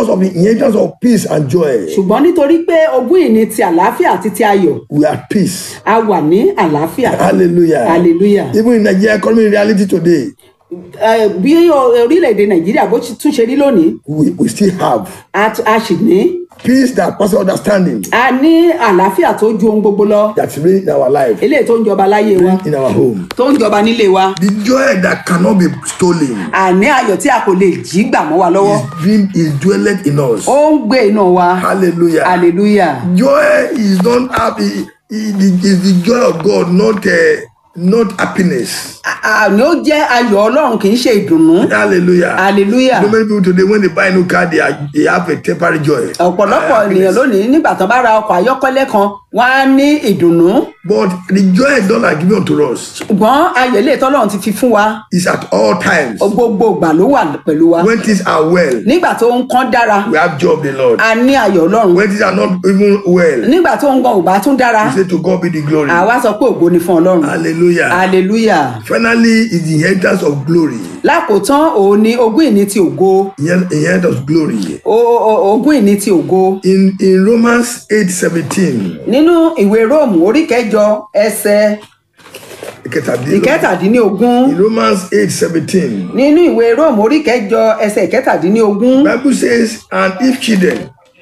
because of the inheritance of peace and joy, ṣùgbọ́n nítorí pé ogún ìní ti àlàáfíà àti ti ayọ̀ we are at peace. a wà ní àlàáfíà Hallelujah. hallelujah Even in Nigeria economy reality today, Eh, bí o- orílẹ̀-èdè nàìjíríà bó ti tún ṣe rí lónìí we, we still have a t- a sì ní peace that passes understanding a ní àlàáfíà tó ju ohun gbogbo lọ that reign in our life, eléyìí tó ń jọba láyé wa in our home. tó ń jọba nílé wa The joy that cannot be stolen àní ayọ̀ tí a kò lè jí gbà mọ́ wa lọ́wọ́ is being is dwelled in us. ó ń gbé inú wa Hallelujah. hallelujah Joy is not happy. It is the joy of God, not uh, not happiness. àní ó jẹ́ ayọ̀ ọlọ́run kì í ṣe ìdùnnú Hallelujah. hallelujah So many people today, when they buy a new car, they, are, they have a temporary joy. ọ̀pọ̀lọpọ̀ Uh, ènìyàn happiness. lónìí nígbà tó bá ra ọkọ̀ ayọ́kẹ́lẹ́ kan wọ́n á ní ìdùnnú But the joy God has given unto us ṣùgbọ́n ayọ̀ ilé tọ́lọ́run ti fi fún wa is at all times. gbogbo ìgbà ló wà pẹ̀lú wa When things are well, nígbà tó ń kán dára we have joy of the Lord. a ní ayọ̀ ọlọ́run When things are not even well, nígbà tó ń gan ò bá tún dára we say to God be the glory. àwa sọ pé ògo ni fún ọlọ́run Hallelujah. hallelujah Finally, is the inheritance of glory. lákòótán òun ni ogún ìní ti ògo Inher- Inheritance of glory. O- o- ogún ìní ti ògo In in Romans 8 17, nínú ìwé róòmù orí kẹjọ ẹsẹ ìkẹtàdínlógún. ìkẹtàdínlógún in Romans 8 17, nínú ìwé róòmù orí kẹjọ ẹsẹ ìkẹtàdínlógún Bible says, and if children,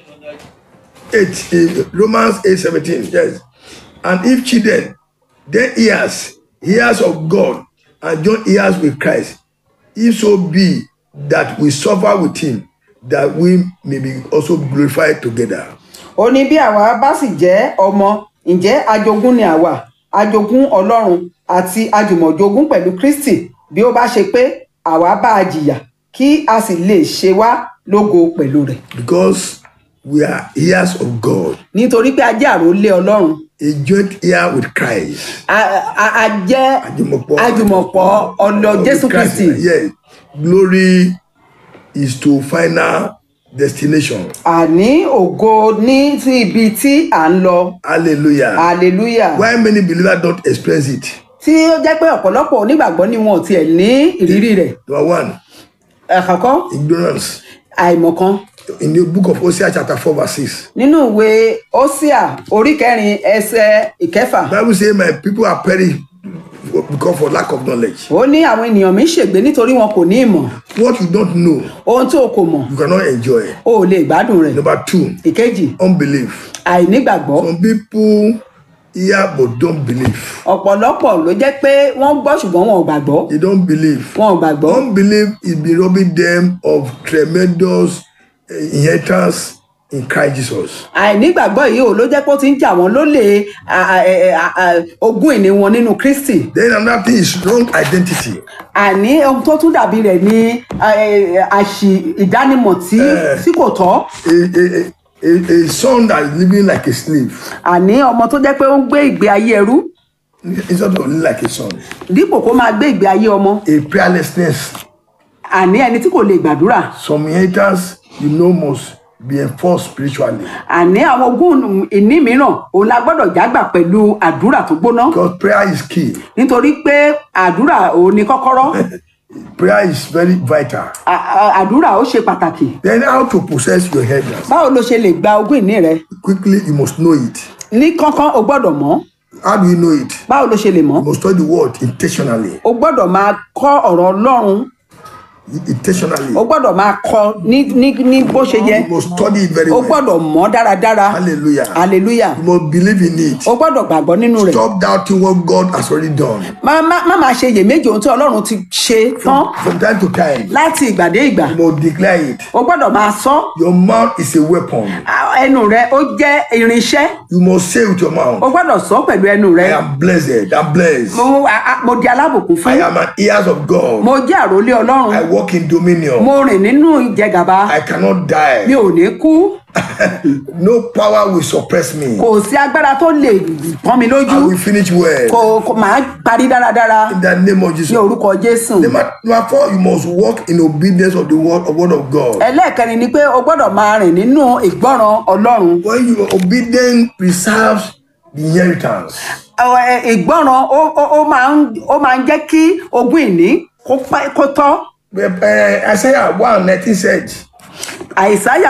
8, eh, Romans 8 17, yes, and if children, then heirs, heirs of God, and joint heirs with Christ, if so be that we suffer with him, that we may be also glorified together. ó ní bí àwa bá sì jẹ́ ọmọ ǹjẹ́ ajogún ni àwa ajogún ọlọ́run àti ajùmọ̀jogún pẹ̀lú kristi bí ó bá ṣe pé àwa bá a jìyà kí a sì lè ṣe wá lógo pẹ̀lú rẹ̀ Because we are heirs of God, nítorí pé a jẹ́ àrólé ọlọ́run a joint heir with Christ. a- a- a jẹ́ Ajùmọ̀pọ̀. ajùmọ̀pọ̀ ọ̀nà jésù With Christ, kristi Yes. Glory is to final destination. àní ògo ní sí ibi tí à ń lọ Hallelujah. hallelujah Why many believers don't experience it? tí ó jẹ́ pé ọ̀pọ̀lọpọ̀ onígbàgbọ́ ni wọn ò tiẹ̀ ní ìrírí rẹ̀ Number one, ẹ̀kọ̀ọ̀kan ignorance. àìmọ̀kan In the book of Hosea chapter 4 verse 6, nínú ìwé Hósíà orí kẹrin ẹsẹ ìkẹfà Bible says my people are perished because for lack of knowledge. ó ní àwọn ènìyàn mi ṣègbé nítorí wọn kò ní ìmọ̀ What you don't know, ohun tí o kò mọ̀ you cannot enjoy. o ò lè gbádùn rẹ̀ Number two, ìkejì unbelief. àìnígbàgbọ́ Some people hear but don't believe. ọ̀pọ̀lọpọ̀ ló jẹ́ pé wọ́n gbọ́ ṣùgbọ́n wọn ò gbàgbọ́ They don't believe. wọn ò gbàgbọ́ Unbelief is been robbing them of tremendous eh, inheritance in Christ Jesus. àìnígbàgbọ́ yìí ò ló jẹ́ pé ó ti ń jà wọ́n lólè à- à- ẹ̀- à- à- ogún ìní wọn nínú Kristi Then another thing is wrong identity. àní ohun tó tún dàbí rẹ̀ ní ẹ̀, àṣì ìdánimọ̀ tí tí kò tọ́ A, a, a, a son that is living like a slave àní ọmọ tó jẹ́ pé ó ń gbé ìgbé ayé ẹrú instead of living like a son. dípò kó máa gbé ìgbé ayé ọmọ A prayerlessness. àní ẹni tí kò lè gbàdúrà Some inheritance you know must be enforced spiritually àní àwọn ogún ìní mìíràn òun la gbọ́dọ̀ jágbà pẹ̀lú àdúrà tó gbóná because prayer is key. nítorí pé àdúrà òun ni kọ́kọ́rọ́ Prayer is very vital. À- à- àdúrà ó ṣe pàtàkì Then how to possess your inheritance? báwo ló ṣe lè gba ogún ìní rẹ Quickly, you must know it. ní kánkán o gbọ́dọ̀ mọ̀ How do you know it? báwo ló ṣe lè mọ̀ You must study the word intentionally. o gbọ́dọ̀ máa kọ́ ọ̀rọ̀ Ọlọ́run Intentionally. o gbọ́dọ̀ máa kọ́ ní ní ní bó ṣe yẹ You must study it very o well. gbọ́dọ̀ mọ̀ dáradára Hallelujah. hallelujah You must believe in it. o gbọ́dọ̀ gbàgbọ́ nínú rẹ̀ Stop doubting what God has already done. má má má máa ṣe iyèméjì ohun tí Ọlọ́run ti ṣe tán From time to time, láti ìgbà dé ìgbà you must declare it. o gbọ́dọ̀ máa sọ Your mouth is a weapon. á- ẹnu rẹ ó jẹ́ irinṣẹ́ You must say with your o mouth, gbọ́dọ̀ sọ pẹ̀lú ẹnu rẹ I am blessed. I'm blessed. mo a- a- mo di alábùkún I fún am an ears of God. mo jẹ́ àrólé Ọlọ́run I walk in dominion. mo rìn nínú ìjẹgàba I cannot mi die. ò ní kú No power will suppress me. kò sí agbára tó lè pọ́n mi lójú I will finish well. kò kò máa parí dáradára In the name of Jesus. ní orúkọ Jésù Number number four, you must walk in obedience of the word of word of God. ẹlẹ́ẹ̀kẹrin ni pé o gbọ́dọ̀ máa rìn nínú ìgbọ́ràn Ọlọ́run When you are obedient, preserves the inheritance. Ọ, ẹ, ìgbọ́ràn ó ó- ó máa ń ó máa ń jẹ́ kí ogún ìní kó pẹ́- kó tọ́ But, uh, Isaiah 1 19 said, àìsáyà